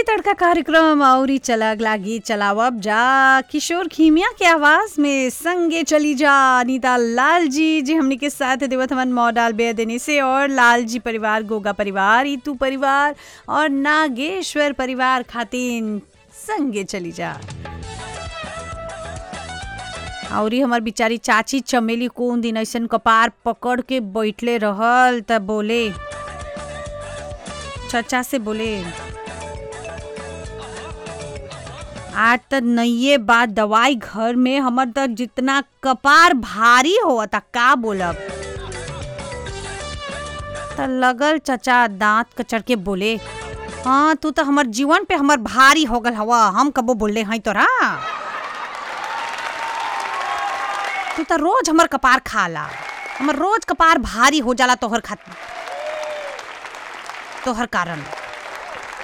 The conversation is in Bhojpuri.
भोजपुरी तड़का कार्यक्रम औरी चला अगला गीत चलावब जा किशोर खीमिया के आवाज में संगे चली जा अनीता लाल जी जी हमनी के साथ देवत हमन मॉडल बे देने से और लाल जी परिवार गोगा परिवार इतू परिवार और नागेश्वर परिवार खातिन संगे चली जा औरी हमार बिचारी चाची चमेली कौन दिन ऐसन कपार पकड़ के बैठले रहल त बोले चचा से बोले आज त नइये बात दवाई घर में हमर त जितना कपार भारी हो त का बोलब त लगल चचा दांत कचर के बोले हाँ तू तो हमर जीवन पे हमर भारी हो गल हवा हम कबो बोले हई तोरा तू तो रोज हमर कपार खाला हमर रोज कपार भारी हो जाला तोहर खातिर तोहर कारण